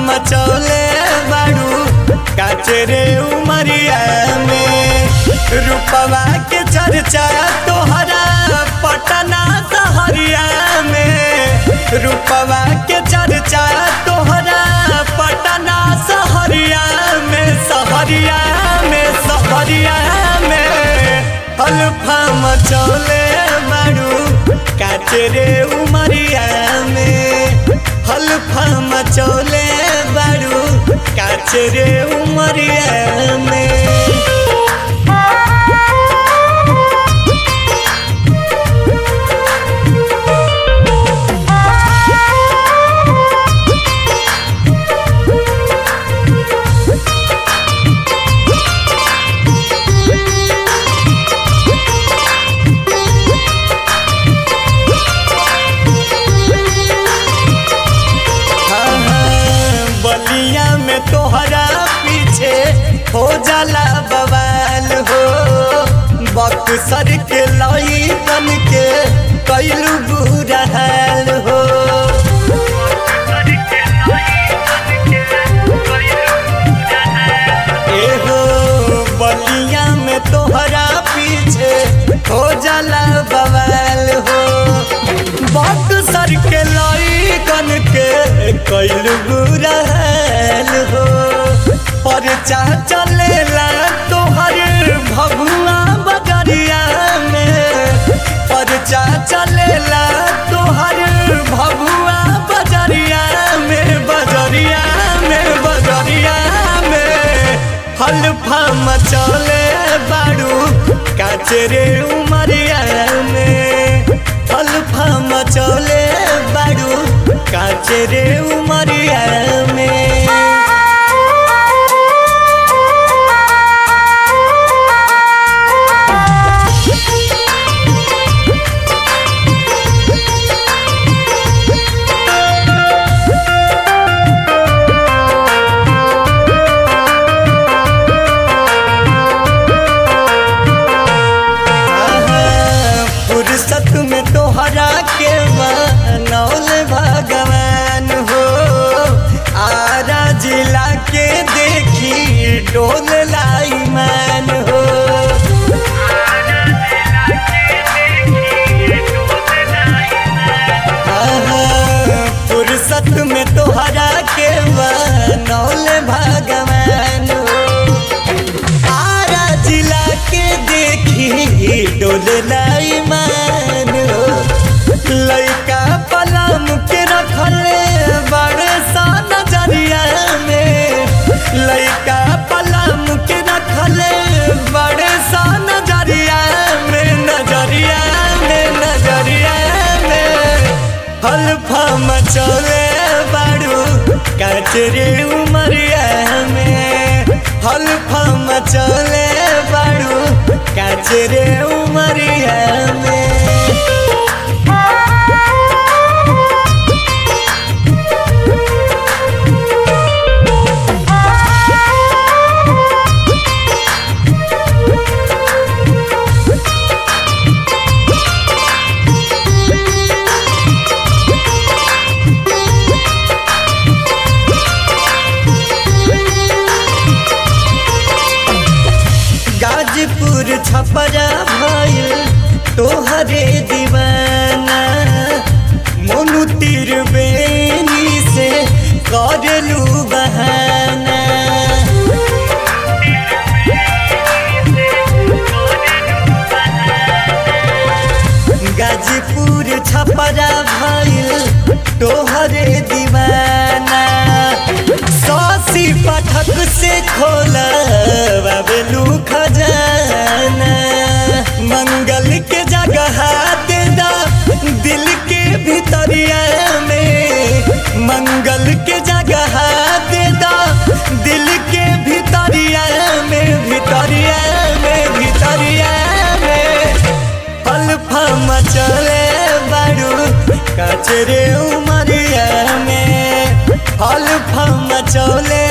मचौले बाड़ू काचरे उमरिया में रूपवा के चर्चा तोहरा पटना सहरिया में रूपवा के चर्चा तोहरा पटना सहरिया में सहरिया में सहरिया में अल्फा मचौले बाड़ू काचरे उमरिया में हल्फा मचौले बाड़ू काचरे उमरिया में बलिया में तोहरा पीछे हो जाला बवाल हो बक्सर के लई बन के कैलू बुरा हाल हो एहो बलिया में तोहरा पीछे हो जाला बवाल हो बक्सर के लई कन के कैल बुरा हाल हो पर चाह चलेला तोहर भगुआ बजरिया में पर चाह चलेला तोहर भगुआ बजरिया में बजरिया में बजरिया में हल्फा मचौले बाड़ू काचरे उमरिया में हल्फा मचौले बाड़ू काचरे उमरिया में फुर्सत में तोहरा के बनौल भगवान हो आरा जिला के देखी डोल लाई मान हो फुर्सत में तोहरा के बनौल भगवान हो आरा जिला के देखी डोल लाई मान हो लइका पलम के रखले बड़े सा नजरिया में लइका पलम के रखले बड़े सा नजरिया में नजरिया में नजरिया में हल्फा मचौले बाड़ू काचरे उमरिया में हल्फा मचौले बाड़ू काचरे उमरिया में गाजीपुर छपरा भइल तोहरे दीवाना मोनू तीर बेनी से करलू बहाना गाजीपुर छपरा भइल तोहरे दीवाना सौसी पाठक से खोला बाबेलू खजाना मंगल के जगह दे दा दिल के भितरिया में मंगल के जगह दे दा दिल के भितरिया में भितरिया में भितरिया में अल्फा मचले बाड़ू कचरे उमरिया में अल्फा मचौले